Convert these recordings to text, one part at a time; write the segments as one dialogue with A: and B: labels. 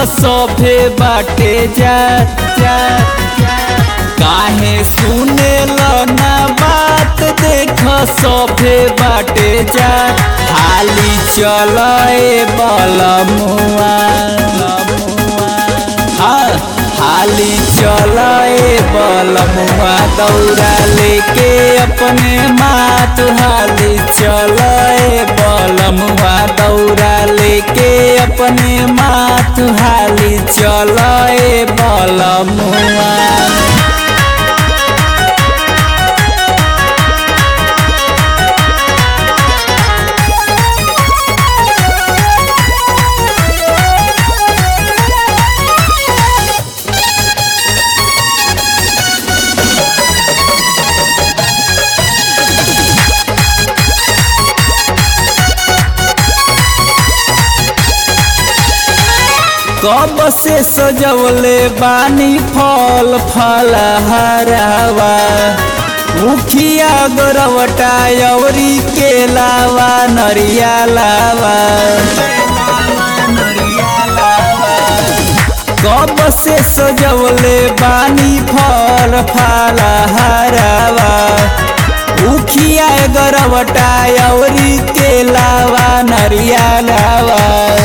A: सभे बाटे जात जात काहे सुने ना बात देख सभे बाटे जात हाली चल बलमुआ हाँ हाली चल बलमुआ दौड़ा लेके अपने मात हाली चल बलमुआ दौड़ा लेके अपने मात हाली चल बलमुआ कब से सजवले बानी फल फलहरावा मुखिया गोरवटा अवरी के लावा नरिया लावा कब से सजवले बानी फल फलहरावा मुखिया गोरवटा अवरी के लावा नरिया लावा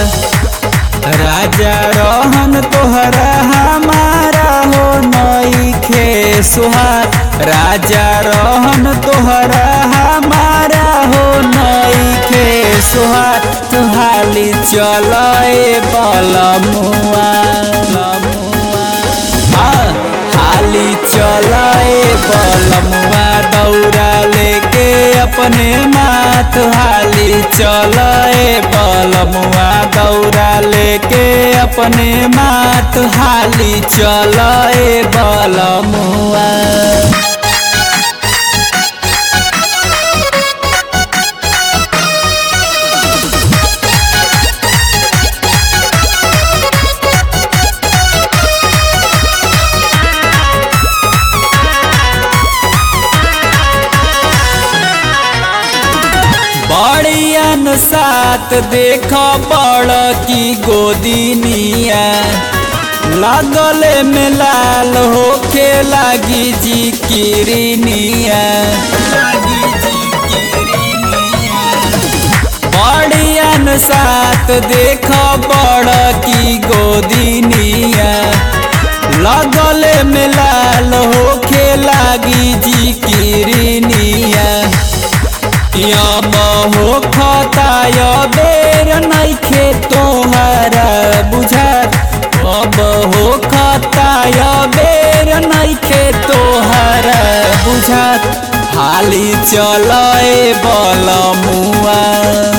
A: राजा रहन तोहरा हमारा हो नई खे सुहार राजा रहन तोहरा हमारा हो नई खे सुहार तुहाली चल बलमुआ हाँ हाली चल बलमुआ दौड़ा लेके अपने मात हाली चल बलमुआ दौड़ा लेके अपने मात हाली चल बलमुआ बड़ियन साथ देख बड़ की गोदिनिया लगले में लाल होके लागी जी किरनिया बड़ियन साथ देख बड़ की गोदिनिया लगले में लाल होके लागी जी किरनिया यम हो खताय बेर नैखे तोहरा बुझात अब हो खताय बेर नैखे तोहरा बुझात हाली चल बलमुआ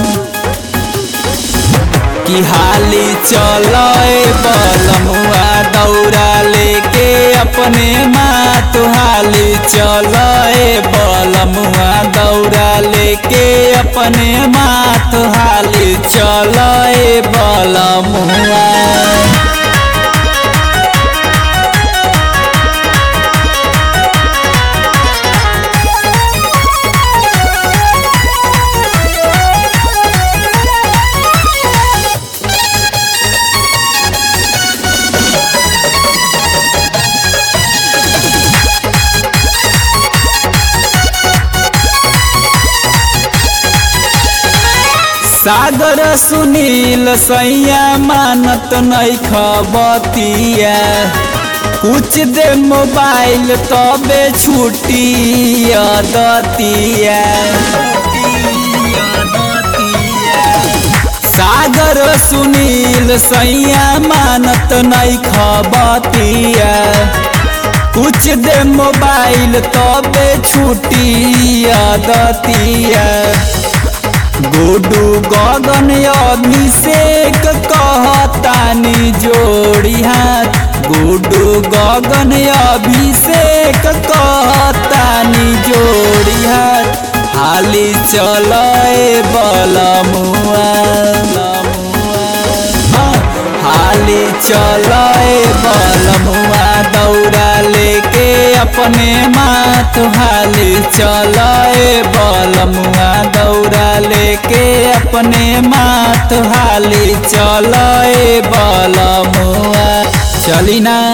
A: कि हाली चल बलमुआ दौड़ा लेके अपने मात हाली चल बलमुआ दौड़ा लेके अपने मात हाली चल बलमुआ सागर सुनील सैया मानत नहीं खबतिया कुछ दे मोबाइल तबे छुट्टी दतिया सागर सुनील सैया मानत नहीं खबतिया कुछ दे मोबाइल तबे छुट्टी दतिया गुडू गगन अभिषेक कहतानी जोड़ी हाथ गुडू गगन अभिषेक कहतानी जोड़ी हाथ हाली चल बलमुआ हाली चल बलमुआ दौड़ा लेके अपने माथ हाली चल बलमुआ दौड़ा लेके अपने माथ हाली चल बलमुआ चली ना